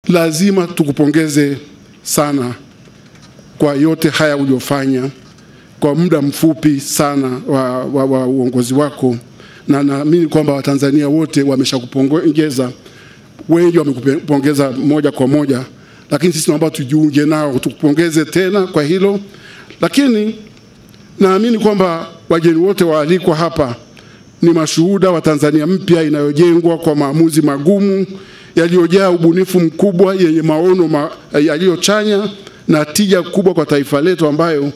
lazima tukupongeze sana kwa yote haya uliofanya kwa muda mfupi sana wa, wa, wa uongozi wako, na naamini kwamba Watanzania wote wameshakupongeza, wengi wamekupongeza moja kwa moja, lakini sisi naomba tujiunge nao tukupongeze tena kwa hilo. Lakini naamini kwamba wageni wote waalikwa hapa ni mashuhuda wa Tanzania mpya inayojengwa kwa maamuzi magumu yaliyojaa ubunifu mkubwa yenye maono ma, yaliyochanya na tija kubwa kwa taifa letu ambayo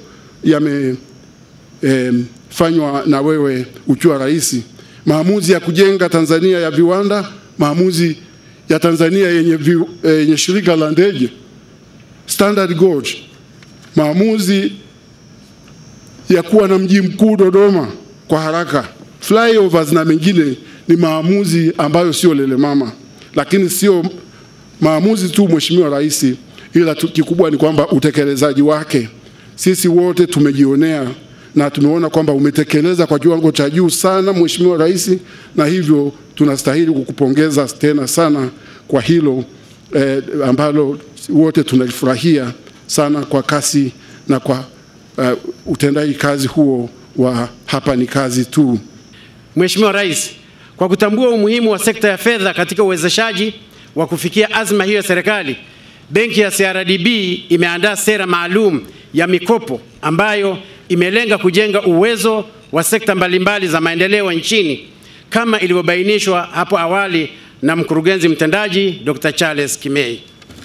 yamefanywa eh, na wewe ukiwa rais. Maamuzi ya kujenga Tanzania ya viwanda, maamuzi ya Tanzania yenye, vi, eh, yenye shirika la ndege Standard Gauge, maamuzi ya kuwa na mji mkuu Dodoma kwa haraka, flyovers na mengine ni maamuzi ambayo sio lele mama, lakini sio maamuzi tu, Mheshimiwa Rais, ila kikubwa ni kwamba utekelezaji wake sisi wote tumejionea na tumeona kwamba umetekeleza kwa kiwango cha juu sana, Mheshimiwa Rais, na hivyo tunastahili kukupongeza tena sana kwa hilo eh, ambalo wote tunalifurahia sana kwa kasi na kwa uh, utendaji kazi huo wa hapa ni kazi tu. Mheshimiwa Rais, kwa kutambua umuhimu wa sekta ya fedha katika uwezeshaji wa kufikia azma hiyo ya serikali, benki ya CRDB imeandaa sera maalum ya mikopo ambayo imelenga kujenga uwezo wa sekta mbalimbali za maendeleo nchini kama ilivyobainishwa hapo awali na mkurugenzi mtendaji Dr. Charles Kimei.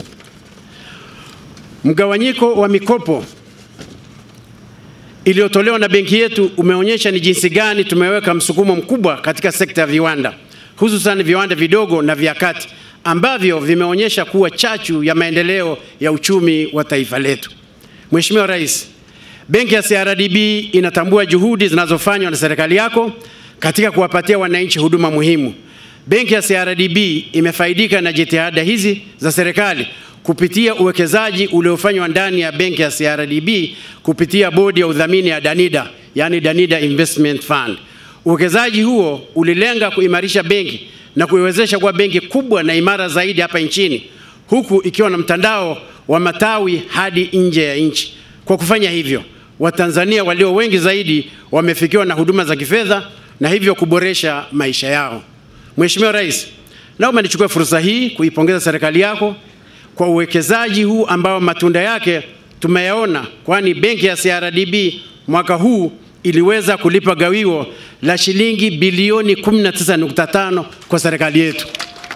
Mgawanyiko wa mikopo iliyotolewa na benki yetu umeonyesha ni jinsi gani tumeweka msukumo mkubwa katika sekta ya viwanda, hususan viwanda vidogo na vya kati ambavyo vimeonyesha kuwa chachu ya maendeleo ya uchumi wa taifa letu. Mheshimiwa Rais, benki ya CRDB inatambua juhudi zinazofanywa na serikali yako katika kuwapatia wananchi huduma muhimu. Benki ya CRDB imefaidika na jitihada hizi za serikali kupitia uwekezaji uliofanywa ndani ya benki ya CRDB kupitia bodi ya udhamini ya Danida, yani Danida Investment Fund. Uwekezaji huo ulilenga kuimarisha benki na kuiwezesha kuwa benki kubwa na imara zaidi hapa nchini, huku ikiwa na mtandao wa matawi hadi nje ya nchi. Kwa kufanya hivyo, Watanzania walio wengi zaidi wamefikiwa na huduma za kifedha na hivyo kuboresha maisha yao. Mheshimiwa Rais, naomba nichukue fursa hii kuipongeza serikali yako kwa uwekezaji huu ambao matunda yake tumeyaona, kwani benki ya CRDB mwaka huu iliweza kulipa gawio la shilingi bilioni 19.5 kwa serikali yetu.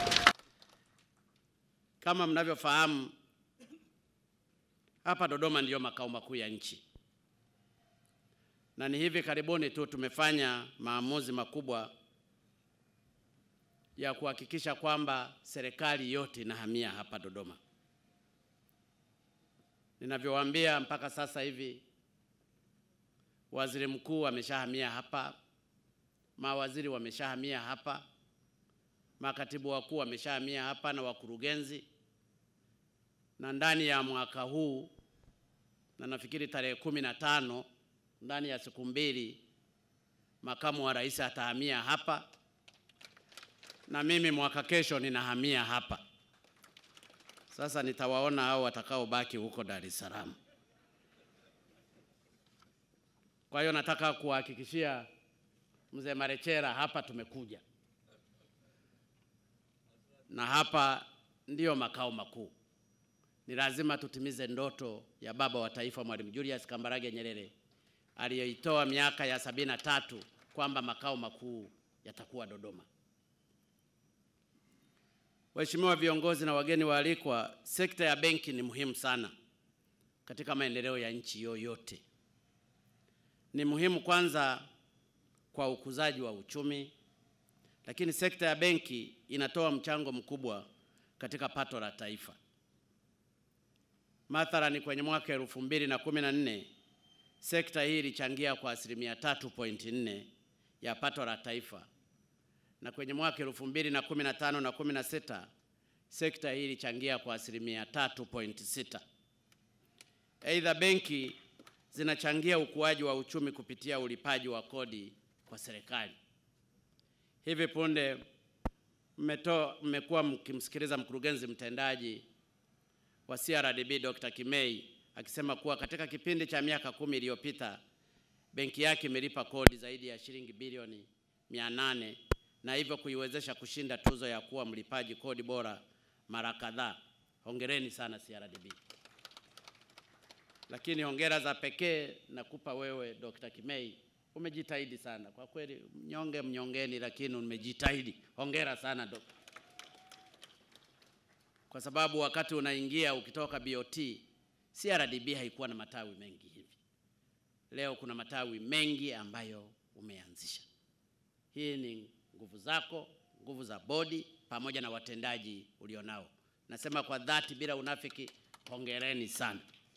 Kama mnavyofahamu, hapa Dodoma ndiyo makao makuu ya nchi, na ni hivi karibuni tu tumefanya maamuzi makubwa ya kuhakikisha kwamba serikali yote inahamia hapa Dodoma. Ninavyowaambia mpaka sasa hivi waziri mkuu ameshahamia hapa, mawaziri wameshahamia hapa, makatibu wakuu wameshahamia hapa na wakurugenzi, na ndani ya mwaka huu na nafikiri tarehe kumi na tano ndani ya siku mbili makamu wa rais atahamia hapa na mimi mwaka kesho ninahamia hapa. Sasa nitawaona hao watakaobaki huko Dar es Salaam. Kwa hiyo nataka kuhakikishia mzee Marechera, hapa tumekuja na hapa ndiyo makao makuu. Ni lazima tutimize ndoto ya baba wa taifa Mwalimu Julius Kambarage Nyerere aliyoitoa miaka ya sabini na tatu kwamba makao makuu yatakuwa Dodoma. Waheshimiwa viongozi na wageni waalikwa, sekta ya benki ni muhimu sana katika maendeleo ya nchi yoyote. Ni muhimu kwanza kwa ukuzaji wa uchumi, lakini sekta ya benki inatoa mchango mkubwa katika pato la taifa. Mathalani, kwenye mwaka elfu mbili na kumi na nne sekta hii ilichangia kwa asilimia tatu pointi nne ya pato la taifa na kwenye mwaka elfu mbili na kumi na tano na kumi na sita sekta hii ilichangia kwa asilimia tatu pointi sita. Aidha, benki zinachangia ukuaji wa uchumi kupitia ulipaji wa kodi kwa serikali. Hivi punde mmetoa mmekuwa mkimsikiliza mkurugenzi mtendaji wa CRDB Dr. Kimei akisema kuwa katika kipindi cha miaka kumi iliyopita benki yake imelipa kodi zaidi ya shilingi bilioni 800 na hivyo kuiwezesha kushinda tuzo ya kuwa mlipaji kodi bora mara kadhaa. Hongereni sana CRDB. Lakini hongera za pekee nakupa wewe Dr. Kimei, umejitahidi sana kwa kweli, mnyonge mnyongeni, lakini umejitahidi. Hongera sana dok. Kwa sababu wakati unaingia ukitoka BOT, CRDB haikuwa na matawi mengi hivi. Leo kuna matawi mengi ambayo umeanzisha. Hii ni nguvu zako, nguvu za bodi pamoja na watendaji ulionao. Nasema kwa dhati bila unafiki, hongereni sana.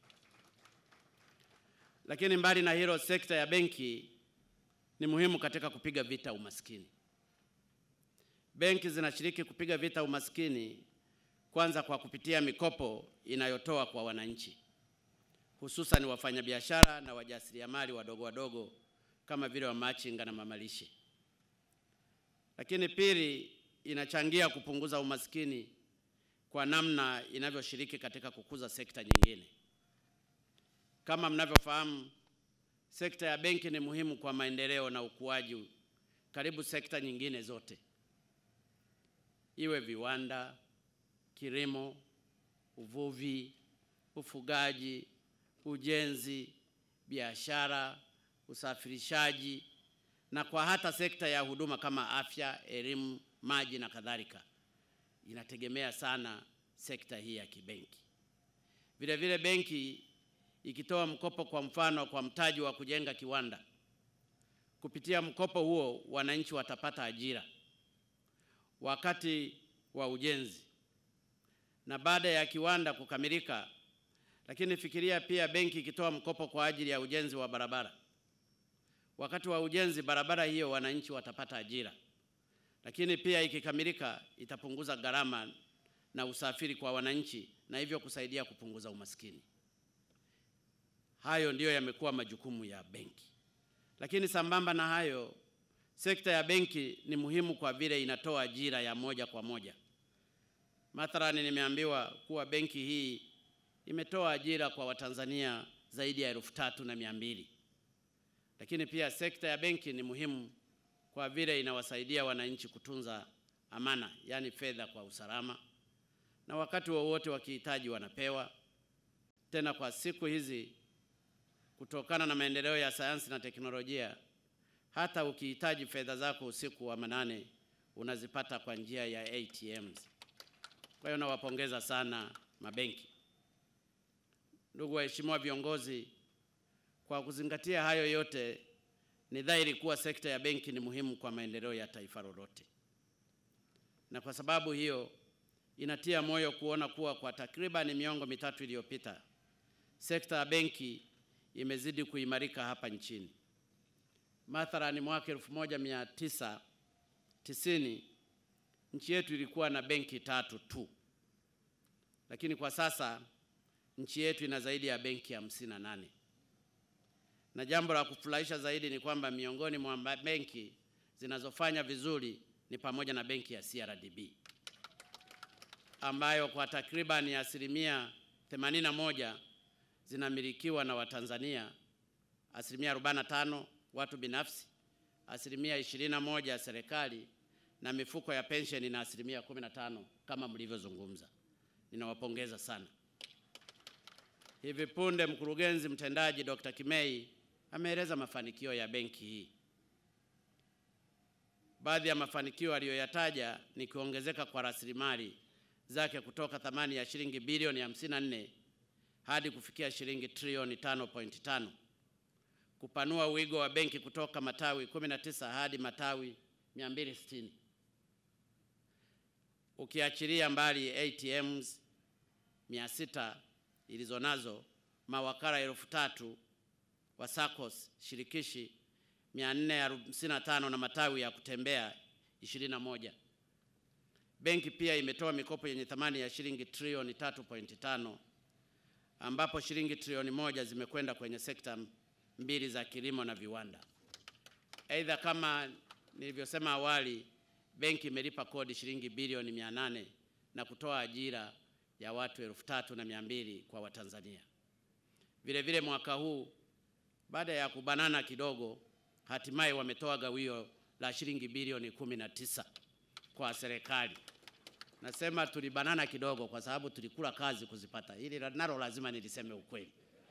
Lakini mbali na hilo, sekta ya benki ni muhimu katika kupiga vita umaskini. Benki zinashiriki kupiga vita umaskini kwanza kwa kupitia mikopo inayotoa kwa wananchi, hususan wafanyabiashara na wajasiriamali wadogo wadogo kama vile wamachinga na mamalishe. Lakini pili, inachangia kupunguza umaskini kwa namna inavyoshiriki katika kukuza sekta nyingine. Kama mnavyofahamu, sekta ya benki ni muhimu kwa maendeleo na ukuaji karibu sekta nyingine zote, iwe viwanda, kilimo, uvuvi, ufugaji, ujenzi, biashara, usafirishaji na kwa hata sekta ya huduma kama afya, elimu, maji na kadhalika. Inategemea sana sekta hii ya kibenki. Vile vile benki ikitoa mkopo kwa mfano kwa mtaji wa kujenga kiwanda, kupitia mkopo huo wananchi watapata ajira wakati wa ujenzi na baada ya kiwanda kukamilika. Lakini fikiria pia benki ikitoa mkopo kwa ajili ya ujenzi wa barabara, wakati wa ujenzi barabara hiyo wananchi watapata ajira, lakini pia ikikamilika itapunguza gharama na usafiri kwa wananchi na hivyo kusaidia kupunguza umaskini. Hayo ndiyo yamekuwa majukumu ya benki. Lakini sambamba na hayo, sekta ya benki ni muhimu kwa vile inatoa ajira ya moja kwa moja. Mathalani, nimeambiwa kuwa benki hii imetoa ajira kwa Watanzania zaidi ya elfu tatu na mia mbili. Lakini pia sekta ya benki ni muhimu kwa vile inawasaidia wananchi kutunza amana, yaani fedha kwa usalama, na wakati wowote wa wakihitaji wanapewa. Tena kwa siku hizi kutokana na maendeleo ya sayansi na teknolojia, hata ukihitaji fedha zako usiku wa manane unazipata kwa njia ya ATMs. Kwa hiyo nawapongeza sana mabenki. Ndugu waheshimiwa viongozi, kwa kuzingatia hayo yote, ni dhahiri kuwa sekta ya benki ni muhimu kwa maendeleo ya taifa lolote, na kwa sababu hiyo inatia moyo kuona kuwa kwa takriban miongo mitatu iliyopita sekta ya benki imezidi kuimarika hapa nchini. Mathalani, mwaka 1990 nchi yetu ilikuwa na benki tatu tu, lakini kwa sasa nchi yetu ina zaidi ya benki hamsini na nane na jambo la kufurahisha zaidi ni kwamba miongoni mwa benki zinazofanya vizuri ni pamoja na benki ya CRDB ambayo kwa takribani asilimia 81 zinamilikiwa na Watanzania, asilimia 45 watu binafsi, asilimia 21 ya serikali na mifuko ya pensheni na asilimia 15 kama mlivyozungumza. Ninawapongeza sana. Hivi punde mkurugenzi mtendaji Dr. Kimei ameeleza mafanikio ya benki hii. Baadhi ya mafanikio aliyoyataja ni kuongezeka kwa rasilimali zake kutoka thamani ya shilingi bilioni 54 hadi kufikia shilingi trilioni 5.5, kupanua wigo wa benki kutoka matawi 19 hadi matawi 260, ukiachilia mbali ATMs 600 ilizo nazo, mawakala elfu tatu wa SACCOS shirikishi 455 na matawi ya kutembea 21. Benki pia imetoa mikopo yenye thamani ya shilingi trilioni 3.5 ambapo shilingi trilioni moja zimekwenda kwenye sekta mbili za kilimo na viwanda. Aidha, kama nilivyosema awali, benki imelipa kodi shilingi bilioni 800 na kutoa ajira ya watu elfu tatu na mia mbili kwa Watanzania. Vile vile mwaka huu baada ya kubanana kidogo, hatimaye wametoa gawio la shilingi bilioni kumi na tisa kwa serikali. Nasema tulibanana kidogo kwa sababu tulikula kazi kuzipata. Hili nalo lazima niliseme ukweli.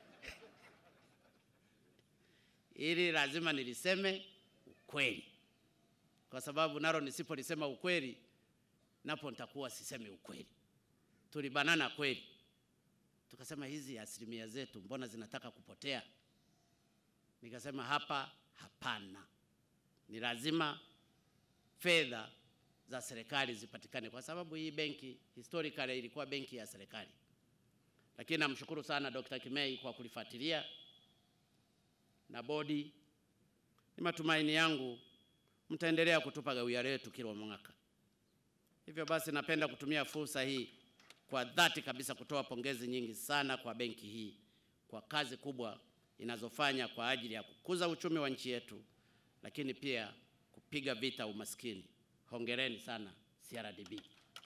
Hili lazima niliseme ukweli, kwa sababu nalo nisipolisema ukweli, napo nitakuwa sisemi ukweli. Tulibanana kweli, tukasema hizi asilimia zetu mbona zinataka kupotea? Nikasema hapa hapana, ni lazima fedha za serikali zipatikane, kwa sababu hii benki historically ilikuwa benki ya serikali. Lakini namshukuru sana Dr. Kimei kwa kulifuatilia na bodi. Ni matumaini yangu mtaendelea kutupa gawio letu kila mwaka. Hivyo basi, napenda kutumia fursa hii kwa dhati kabisa kutoa pongezi nyingi sana kwa benki hii kwa kazi kubwa inazofanya kwa ajili ya kukuza uchumi wa nchi yetu, lakini pia kupiga vita umaskini. Hongereni sana CRDB.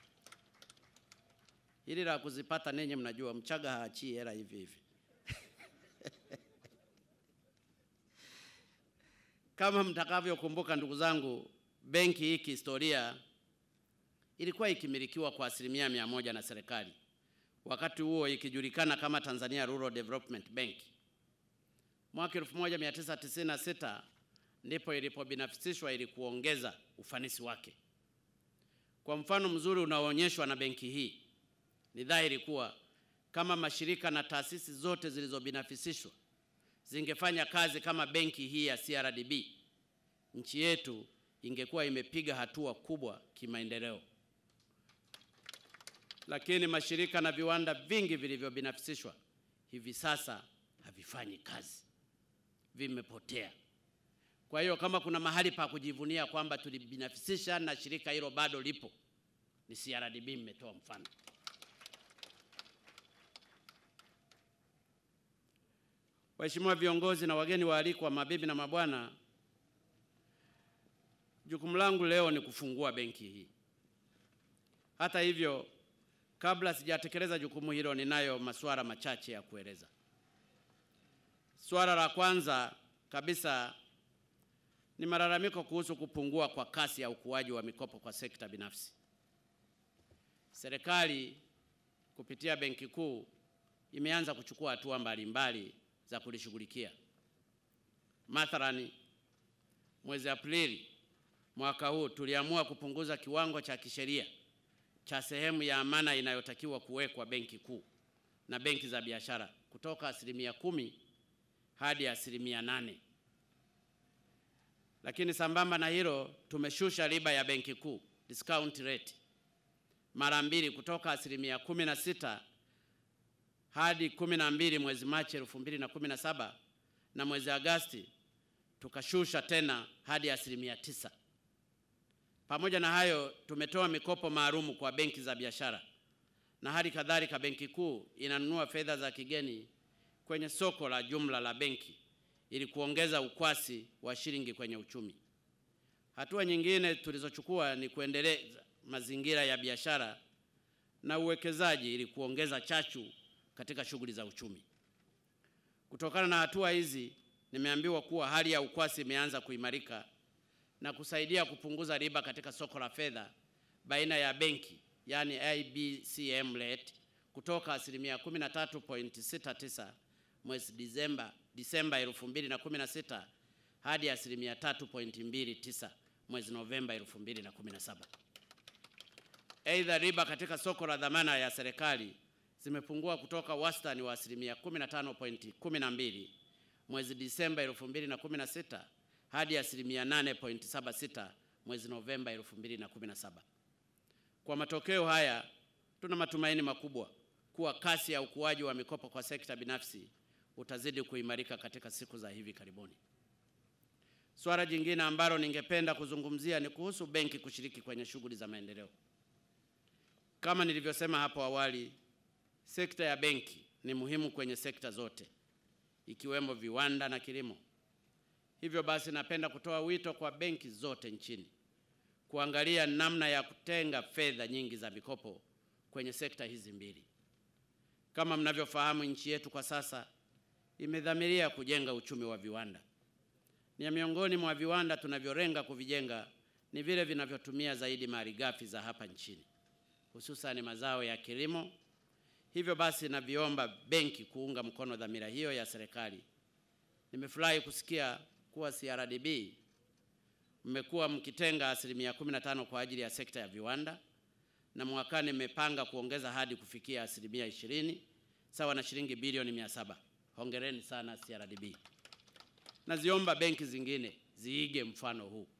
Hili la kuzipata ninyi mnajua, Mchaga haachii hela hivi hivi. Kama mtakavyokumbuka ndugu zangu, benki hii kihistoria ilikuwa ikimilikiwa kwa asilimia mia moja na serikali, wakati huo ikijulikana kama Tanzania Rural Development Bank. Mwaka 1996 ndipo ilipobinafsishwa ili kuongeza ufanisi wake. Kwa mfano mzuri unaoonyeshwa na benki hii, ni dhahiri kuwa kama mashirika na taasisi zote zilizobinafsishwa zingefanya kazi kama benki hii ya CRDB, nchi yetu ingekuwa imepiga hatua kubwa kimaendeleo. Lakini mashirika na viwanda vingi vilivyobinafsishwa hivi sasa havifanyi kazi, vimepotea. Kwa hiyo kama kuna mahali pa kujivunia kwamba tulibinafsisha na shirika hilo bado lipo, ni CRDB. Mmetoa mfano. Waheshimiwa viongozi na wageni waalikwa, mabibi na mabwana, jukumu langu leo ni kufungua benki hii. Hata hivyo, kabla sijatekeleza jukumu hilo, ninayo masuala machache ya kueleza. Suala la kwanza kabisa ni malalamiko kuhusu kupungua kwa kasi ya ukuaji wa mikopo kwa sekta binafsi. Serikali kupitia Benki Kuu imeanza kuchukua hatua mbalimbali za kulishughulikia. Mathalani, mwezi Aprili mwaka huu tuliamua kupunguza kiwango cha kisheria cha sehemu ya amana inayotakiwa kuwekwa Benki Kuu na benki za biashara kutoka asilimia kumi hadi asilimia nane. Lakini sambamba na hilo tumeshusha riba ya Benki Kuu discount rate mara mbili kutoka asilimia kumi na sita hadi kumi na mbili mwezi Machi elfu mbili na kumi na saba na mwezi Agasti tukashusha tena hadi asilimia tisa. Pamoja na hayo, tumetoa mikopo maalumu kwa benki za biashara na hali kadhalika, Benki Kuu inanunua fedha za kigeni kwenye soko la jumla la benki ili kuongeza ukwasi wa shilingi kwenye uchumi. Hatua nyingine tulizochukua ni kuendeleza mazingira ya biashara na uwekezaji ili kuongeza chachu katika shughuli za uchumi. Kutokana na hatua hizi, nimeambiwa kuwa hali ya ukwasi imeanza kuimarika na kusaidia kupunguza riba katika soko la fedha baina ya benki, yani IBCM rate kutoka asilimia 13.69 mwezi Disemba Disemba 2016 hadi asilimia 3.29 mwezi Novemba 2017. Aidha, riba katika soko la dhamana ya serikali zimepungua kutoka wastani wa asilimia 15.12 mwezi Disemba 2016 hadi asilimia 8.76 mwezi Novemba 2017. Kwa matokeo haya, tuna matumaini makubwa kuwa kasi ya ukuaji wa mikopo kwa sekta binafsi utazidi kuimarika katika siku za hivi karibuni. Swala jingine ambalo ningependa kuzungumzia ni kuhusu benki kushiriki kwenye shughuli za maendeleo. Kama nilivyosema hapo awali, sekta ya benki ni muhimu kwenye sekta zote ikiwemo viwanda na kilimo. Hivyo basi, napenda kutoa wito kwa benki zote nchini kuangalia namna ya kutenga fedha nyingi za mikopo kwenye sekta hizi mbili. Kama mnavyofahamu, nchi yetu kwa sasa imedhamiria kujenga uchumi wa viwanda. Ni miongoni mwa viwanda tunavyolenga kuvijenga ni vile vinavyotumia zaidi malighafi za hapa nchini, hususan mazao ya kilimo. Hivyo basi, naviomba benki kuunga mkono dhamira hiyo ya serikali. Nimefurahi kusikia kuwa CRDB mmekuwa mkitenga asilimia 15 kwa ajili ya sekta ya viwanda na mwakani mmepanga kuongeza hadi kufikia asilimia ishirini sawa na shilingi bilioni mia saba. Hongereni sana CRDB. Naziomba benki zingine ziige mfano huu.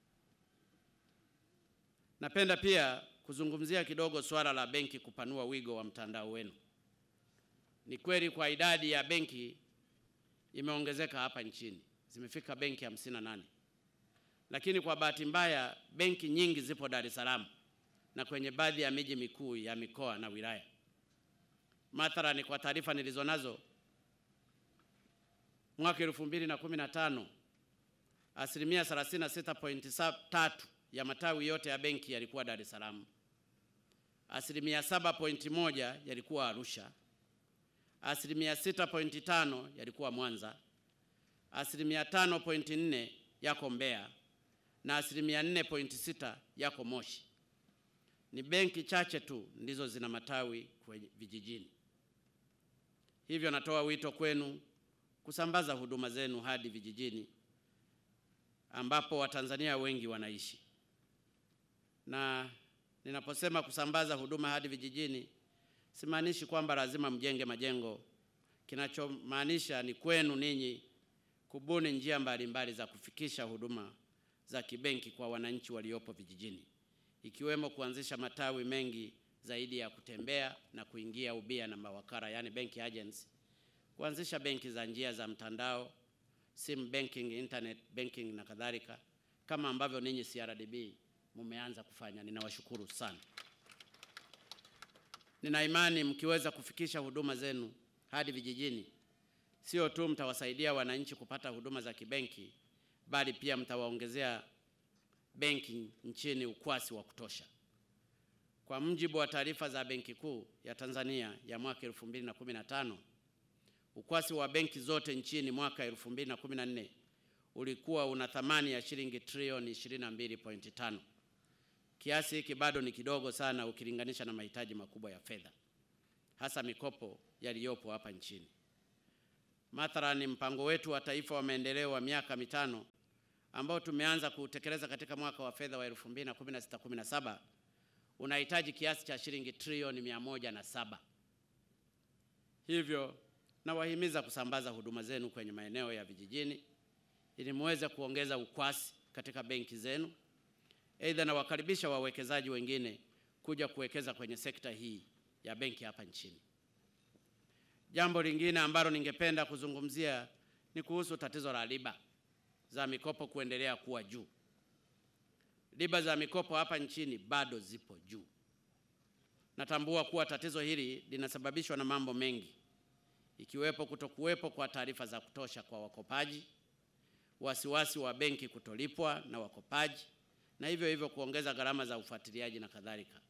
Napenda pia kuzungumzia kidogo swala la benki kupanua wigo wa mtandao wenu. Ni kweli kwa idadi ya benki imeongezeka hapa nchini, zimefika benki 58 lakini kwa bahati mbaya benki nyingi zipo Dar es Salaam na kwenye baadhi ya miji mikuu ya mikoa na wilaya. Mathalani, kwa taarifa nilizonazo, mwaka 2015 asilimia 36.3 ya matawi yote ya benki yalikuwa Dar es Salaam, asilimia 7.1 yalikuwa Arusha, asilimia 6.5 yalikuwa Mwanza, asilimia 5.4 yako Mbeya na asilimia 4.6 yako Moshi. Ni benki chache tu ndizo zina matawi kwenye vijijini. Hivyo natoa wito kwenu kusambaza huduma zenu hadi vijijini ambapo Watanzania wengi wanaishi. Na ninaposema kusambaza huduma hadi vijijini, simaanishi kwamba lazima mjenge majengo. Kinachomaanisha ni kwenu ninyi kubuni njia mbalimbali mbali za kufikisha huduma za kibenki kwa wananchi waliopo vijijini, ikiwemo kuanzisha matawi mengi zaidi ya kutembea na kuingia ubia na mawakala, yani bank agents, kuanzisha benki za njia za mtandao, sim banking, internet banking na kadhalika, kama ambavyo ninyi CRDB mumeanza kufanya. Ninawashukuru sana. Nina imani mkiweza kufikisha huduma zenu hadi vijijini, sio tu mtawasaidia wananchi kupata huduma za kibenki, bali pia mtawaongezea benki nchini ukwasi wa kutosha. Kwa mujibu wa taarifa za Benki Kuu ya Tanzania ya mwaka 2015, ukwasi wa benki zote nchini mwaka 2014 ulikuwa una thamani ya shilingi trilioni 22.5. Kiasi hiki bado ni kidogo sana ukilinganisha na mahitaji makubwa ya fedha, hasa mikopo yaliyopo hapa nchini. Mathalani, mpango wetu wa taifa wa maendeleo wa miaka mitano ambao tumeanza kutekeleza katika mwaka wa fedha wa 2016/17 unahitaji kiasi cha shilingi trilioni mia moja na saba. Hivyo nawahimiza kusambaza huduma zenu kwenye maeneo ya vijijini ili muweze kuongeza ukwasi katika benki zenu. Aidha, nawakaribisha wawekezaji wengine kuja kuwekeza kwenye sekta hii ya benki hapa nchini. Jambo lingine ambalo ningependa kuzungumzia ni kuhusu tatizo la riba za mikopo kuendelea kuwa juu. Riba za mikopo hapa nchini bado zipo juu. Natambua kuwa tatizo hili linasababishwa na mambo mengi ikiwepo kutokuwepo kwa taarifa za kutosha kwa wakopaji, wasiwasi wa benki kutolipwa na wakopaji, na hivyo hivyo kuongeza gharama za ufuatiliaji na kadhalika.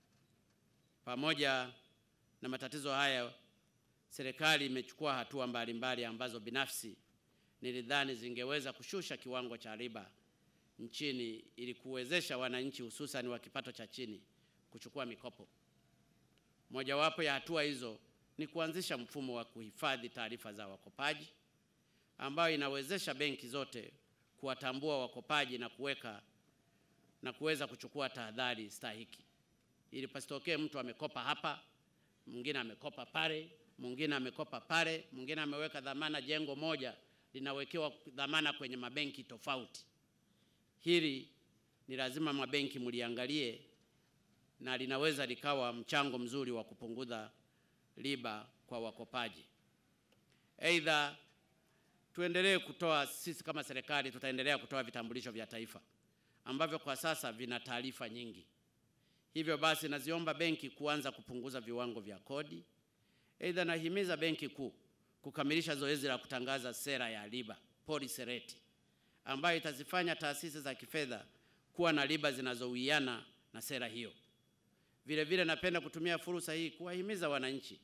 Pamoja na matatizo haya, serikali imechukua hatua mbalimbali ambazo binafsi nilidhani zingeweza kushusha kiwango cha riba nchini ili kuwezesha wananchi hususan wa kipato cha chini kuchukua mikopo. Mojawapo ya hatua hizo ni kuanzisha mfumo wa kuhifadhi taarifa za wakopaji ambayo inawezesha benki zote kuwatambua wakopaji na kuweka na kuweza kuchukua tahadhari stahiki ili pasitokee mtu amekopa hapa, mwingine amekopa pale, mwingine amekopa pale, mwingine ameweka dhamana jengo moja linawekewa dhamana kwenye mabenki tofauti. Hili ni lazima mabenki mliangalie, na linaweza likawa mchango mzuri wa kupunguza riba kwa wakopaji. Aidha, tuendelee kutoa, sisi kama serikali tutaendelea kutoa vitambulisho vya taifa ambavyo kwa sasa vina taarifa nyingi. Hivyo basi, naziomba benki kuanza kupunguza viwango vya kodi. Aidha, nahimiza benki kuu kukamilisha zoezi la kutangaza sera ya riba policy rate ambayo itazifanya taasisi za kifedha kuwa na riba zinazowiana na sera hiyo. Vile vile napenda kutumia fursa hii kuwahimiza wananchi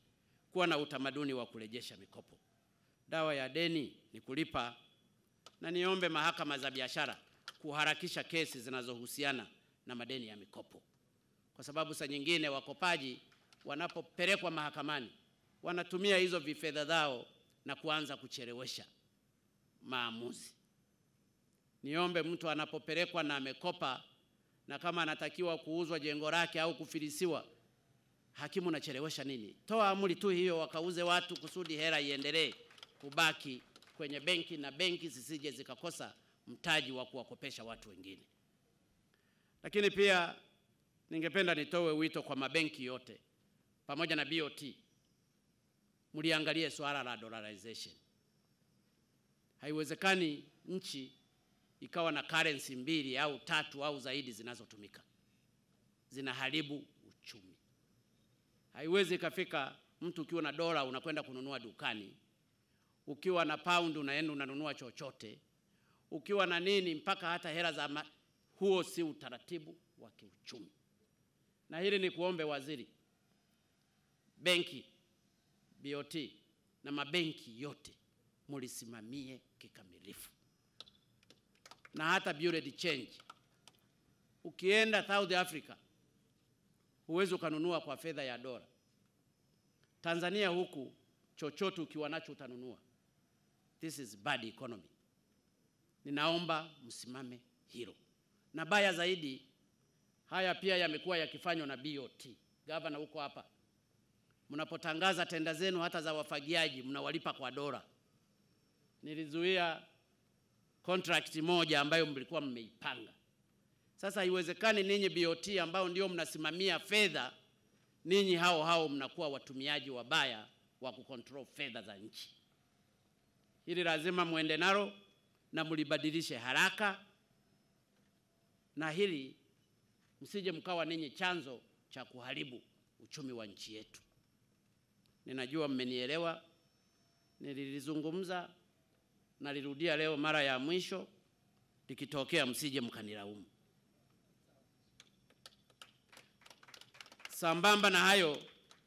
kuwa na utamaduni wa kurejesha mikopo. Dawa ya deni ni kulipa, na niombe mahakama za biashara kuharakisha kesi zinazohusiana na madeni ya mikopo, kwa sababu saa nyingine wakopaji wanapopelekwa mahakamani wanatumia hizo vifedha zao na kuanza kuchelewesha maamuzi. Niombe mtu anapopelekwa na amekopa na kama anatakiwa kuuzwa jengo lake au kufilisiwa, hakimu nachelewesha nini? Toa amri tu hiyo, wakauze watu kusudi hela iendelee kubaki kwenye benki na benki zisije zikakosa mtaji wa kuwakopesha watu wengine. Lakini pia ningependa nitoe wito kwa mabenki yote pamoja na BOT, mliangalie swala la dollarization. Haiwezekani nchi ikawa na currency mbili au tatu au zaidi zinazotumika, zinaharibu uchumi. Haiwezi ikafika mtu ukiwa na dola unakwenda kununua dukani, ukiwa na pound unaenda unanunua chochote, ukiwa na nini mpaka hata hela za ma... huo si utaratibu wa kiuchumi. Na hili ni kuombe waziri, benki, BOT na mabenki yote mulisimamie kikamilifu na hata bureau de change. Ukienda South Africa huwezi ukanunua kwa fedha ya dola. Tanzania huku chochote ukiwa nacho utanunua. This is bad economy. Ninaomba msimame hilo, na baya zaidi, haya pia yamekuwa yakifanywa na BOT. Gavana huko hapa, mnapotangaza tenda zenu hata za wafagiaji mnawalipa kwa dola. Nilizuia contract moja ambayo mlikuwa mmeipanga. Sasa haiwezekani ninyi BOT ambao ndio mnasimamia fedha, ninyi hao hao mnakuwa watumiaji wabaya wa kucontrol fedha za nchi. Hili lazima muende nalo na mlibadilishe haraka, na hili msije mkawa ninyi chanzo cha kuharibu uchumi wa nchi yetu. Ninajua mmenielewa, nililizungumza nalirudia leo mara ya mwisho, likitokea msije mkanilaumu. Sambamba na hayo,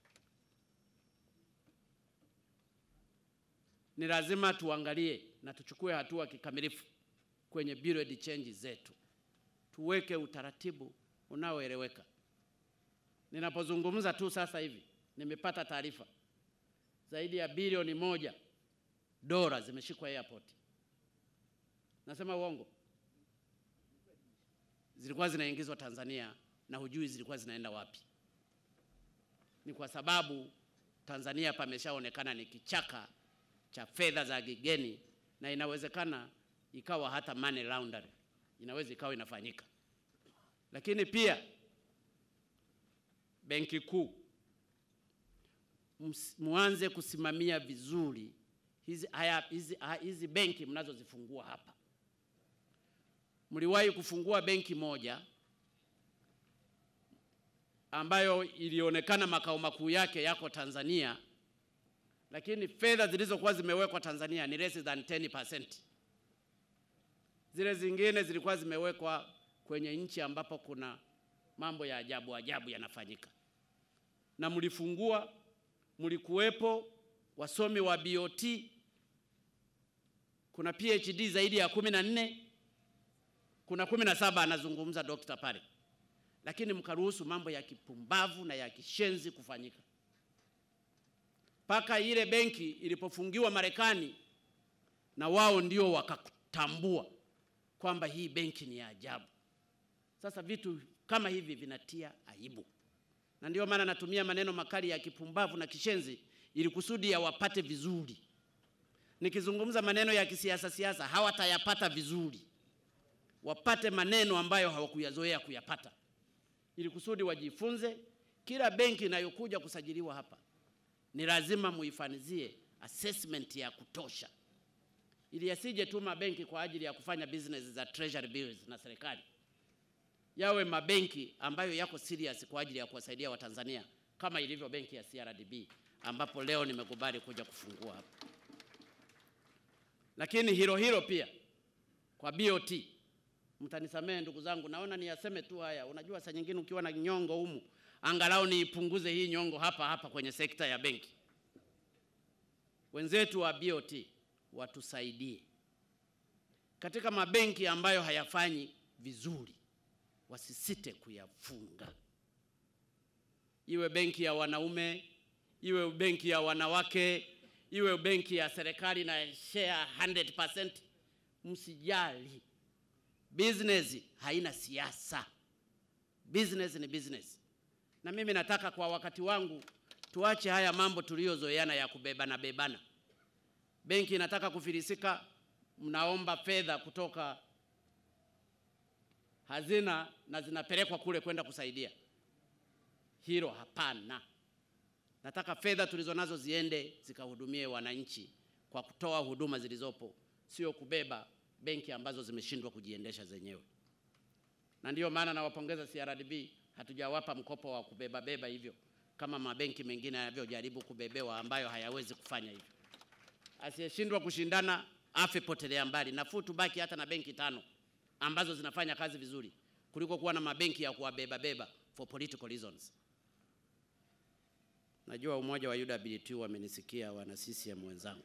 ni lazima tuangalie na tuchukue hatua kikamilifu kwenye bureau de change zetu, tuweke utaratibu unaoeleweka. Ninapozungumza tu sasa hivi nimepata taarifa zaidi ya bilioni moja dola zimeshikwa airport. Nasema uongo? Zilikuwa zinaingizwa Tanzania na hujui zilikuwa zinaenda wapi. Ni kwa sababu Tanzania pameshaonekana ni kichaka cha fedha za kigeni, na inawezekana ikawa hata money laundering inaweza ikawa inafanyika. Lakini pia Benki Kuu muanze kusimamia vizuri hizi, haya, hizi, hizi benki mnazozifungua hapa. Mliwahi kufungua benki moja ambayo ilionekana makao makuu yake yako Tanzania, lakini fedha zilizokuwa zimewekwa Tanzania ni less than 10%. Zile zingine zilikuwa zimewekwa kwenye nchi ambapo kuna mambo ya ajabu ajabu yanafanyika, na mlifungua, mlikuwepo wasomi wa BOT kuna PhD zaidi ya kumi na nne kuna kumi na saba anazungumza dokta pale, lakini mkaruhusu mambo ya kipumbavu na ya kishenzi kufanyika mpaka ile benki ilipofungiwa Marekani, na wao ndio wakatambua kwamba hii benki ni ya ajabu. Sasa vitu kama hivi vinatia aibu, na ndio maana natumia maneno makali ya kipumbavu na kishenzi ili kusudi yawapate vizuri. Nikizungumza maneno ya kisiasa siasa hawatayapata vizuri, wapate maneno ambayo hawakuyazoea kuyapata, ili kusudi wajifunze. Kila benki inayokuja kusajiliwa hapa ni lazima muifanizie assessment ya kutosha, ili yasije tu mabenki kwa ajili ya kufanya business za treasury bills na serikali, yawe mabenki ambayo yako serious kwa ajili ya kuwasaidia Watanzania kama ilivyo benki ya CRDB ambapo leo nimekubali kuja kufungua hapa. Lakini hilo hilo pia kwa BOT, mtanisamehe ndugu zangu, naona niyaseme tu haya. Unajua, saa nyingine ukiwa na nyongo humu, angalau niipunguze hii nyongo hapa hapa kwenye sekta ya benki. wenzetu wa BOT watusaidie katika mabenki ambayo hayafanyi vizuri, wasisite kuyafunga, iwe benki ya wanaume, iwe benki ya wanawake, iwe benki ya serikali na share 100%. Msijali, business haina siasa, business ni business. Na mimi nataka kwa wakati wangu tuache haya mambo tuliyozoeana ya kubebana bebana. Benki inataka kufilisika, mnaomba fedha kutoka hazina na zinapelekwa kule kwenda kusaidia. Hilo hapana. Nataka fedha tulizonazo ziende zikahudumie wananchi kwa kutoa huduma zilizopo, sio kubeba benki ambazo zimeshindwa kujiendesha zenyewe. Na ndiyo maana nawapongeza CRDB, hatujawapa mkopo wa kubeba beba hivyo kama mabenki mengine yanavyojaribu kubebewa ambayo hayawezi kufanya hivyo. Asiyeshindwa kushindana afe potelea mbali. Nafuu tubaki hata na benki tano ambazo zinafanya kazi vizuri kuliko kuwa na mabenki ya kuwabeba beba for political reasons. Najua umoja wa UWT wamenisikia, wana CCM wenzangu.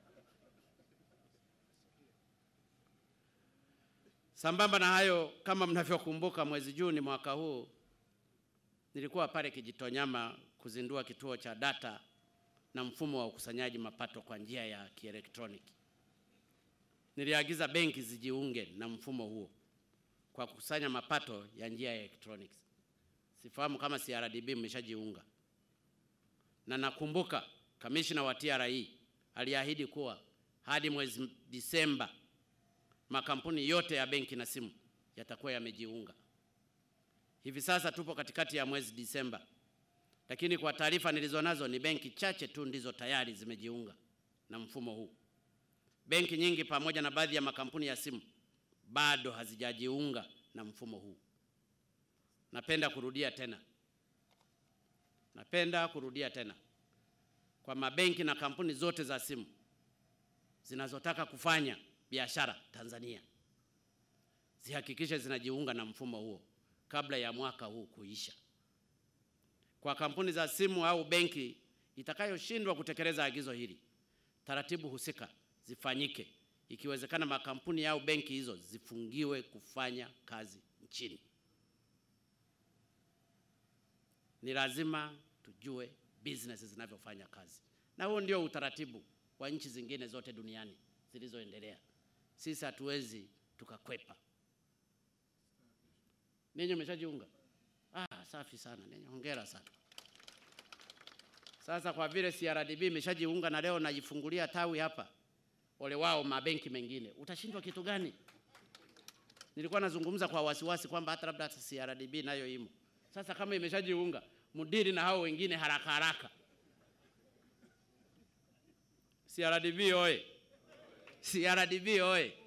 Sambamba na hayo, kama mnavyokumbuka, mwezi Juni mwaka huu nilikuwa pale Kijitonyama kuzindua kituo cha data na mfumo wa ukusanyaji mapato kwa njia ya kielektroniki. Niliagiza benki zijiunge na mfumo huo kwa kukusanya mapato ya njia ya electronics. Sifahamu kama CRDB mmeshajiunga, na nakumbuka kamishna wa TRA aliahidi kuwa hadi mwezi Disemba makampuni yote ya benki na simu yatakuwa yamejiunga. Hivi sasa tupo katikati ya mwezi Disemba, lakini kwa taarifa nilizonazo ni benki chache tu ndizo tayari zimejiunga na mfumo huu. Benki nyingi pamoja na baadhi ya makampuni ya simu bado hazijajiunga na mfumo huu. Napenda kurudia tena, napenda kurudia tena kwa mabenki na kampuni zote za simu zinazotaka kufanya biashara Tanzania zihakikishe zinajiunga na mfumo huo kabla ya mwaka huu kuisha. Kwa kampuni za simu au benki itakayoshindwa kutekeleza agizo hili, taratibu husika zifanyike, ikiwezekana makampuni au benki hizo zifungiwe kufanya kazi nchini. Ni lazima tujue business zinavyofanya kazi, na huo ndio utaratibu wa nchi zingine zote duniani zilizoendelea. Sisi hatuwezi tukakwepa. Ninyi mmeshajiunga? Ah, safi sana. Ninyi hongera sana. Sasa kwa vile CRDB imeshajiunga na leo najifungulia tawi hapa, ole wao mabenki mengine, utashindwa kitu gani? Nilikuwa nazungumza kwa wasiwasi kwamba hata labda hata CRDB nayo imo. Sasa kama imeshajiunga, mudiri na hao wengine haraka haraka. CRDB oye! CRDB oye!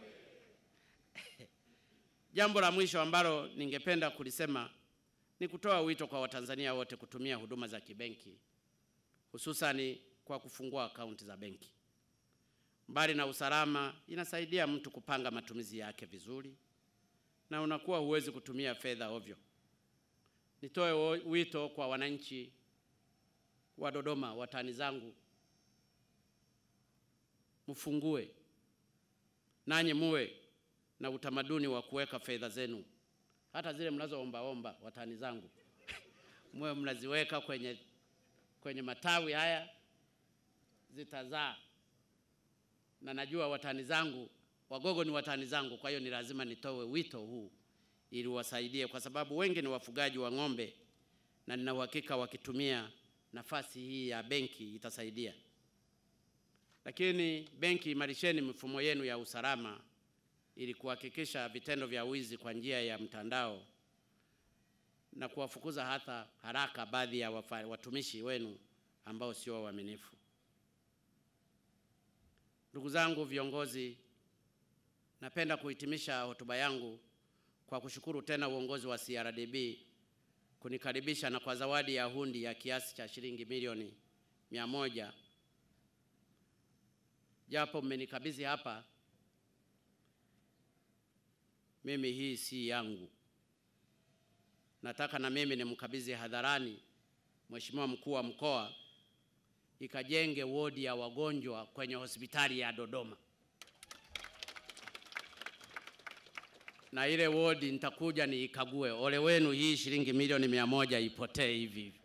Jambo la mwisho ambalo ningependa kulisema ni kutoa wito kwa Watanzania wote kutumia huduma za kibenki hususani kwa kufungua akaunti za benki. Mbali na usalama, inasaidia mtu kupanga matumizi yake vizuri na unakuwa huwezi kutumia fedha ovyo. Nitoe wito kwa wananchi wa Dodoma, watani zangu, mfungue nanyi muwe na utamaduni wa kuweka fedha zenu, hata zile mnazoombaomba, watani zangu muwe mnaziweka kwenye, kwenye matawi haya, zitazaa. Na najua watani zangu Wagogo ni watani zangu, kwa hiyo ni lazima nitoe wito huu ili wasaidie, kwa sababu wengi ni wafugaji wa ng'ombe, na nina uhakika wakitumia nafasi hii ya benki itasaidia. Lakini benki, imarisheni mifumo yenu ya usalama ili kuhakikisha vitendo vya wizi kwa njia ya mtandao na kuwafukuza hata haraka baadhi ya wafa, watumishi wenu ambao sio waaminifu. Ndugu zangu viongozi, napenda kuhitimisha hotuba yangu kwa kushukuru tena uongozi wa CRDB kunikaribisha na kwa zawadi ya hundi ya kiasi cha shilingi milioni mia moja japo mmenikabidhi hapa mimi hii si yangu. Nataka na mimi nimkabidhi hadharani Mheshimiwa mkuu wa mkoa ikajenge wodi ya wagonjwa kwenye hospitali ya Dodoma. Na ile wodi nitakuja niikague. Ole wenu hii shilingi milioni mia moja ipotee hivi hivi.